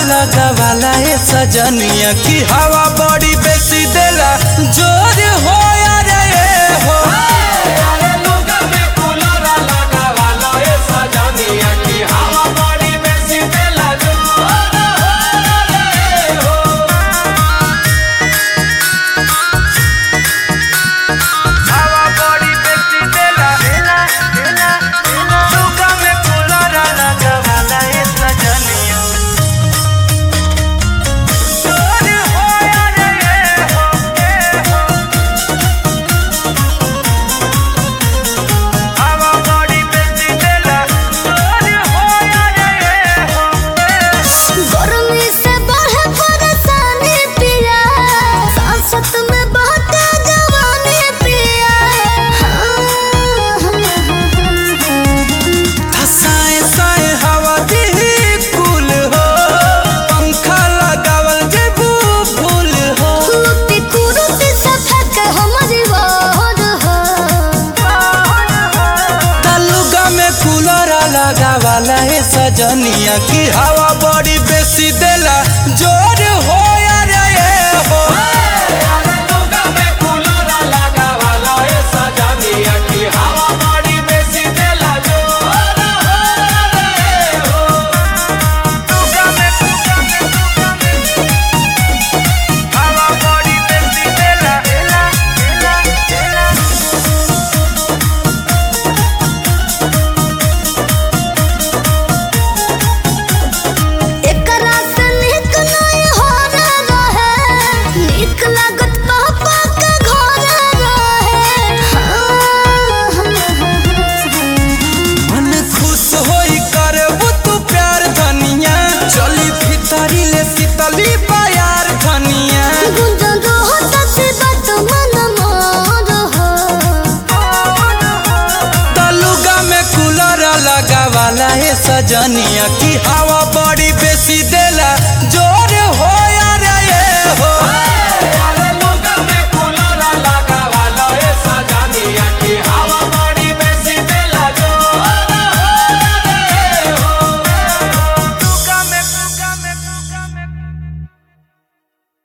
लगावाला ए सजनिया की हवा बड़ी बेसी देला जोर हो रे ए हो हवा बड़ी बेसी देला लुगा में कूलर लगावाला ए सजनिया जोर हो रे ए हो ए हो हवा बड़ी बेसी देला जोर हो रे ए हो गर्मी से बढ़े परेशानी पिया सांसत में बहते जवानी पिया साए साए हवा दी कुल हो पंखा लगावल जेबू फूल हो कुरुती कुरुती से फेंक हमारी वार हो तलुगा में कूलर लगावाला है सजनिया की हवा बड़ी बेसी देला जोर हो रे ए हो लुगा में हवा बड़ी बेसी देला एकरा से निक नहीं हो रहे निक लागत पापा के घर रहे मन खुश होई करबू तू प्यार धनिया चली भीतरी ले शीतली प्यार धनिया गुंजन रहो सच्ची बात मन मोर हो तलुगा में कूलर लगावाला है सजनिया की हवा बड़ी बेसी दे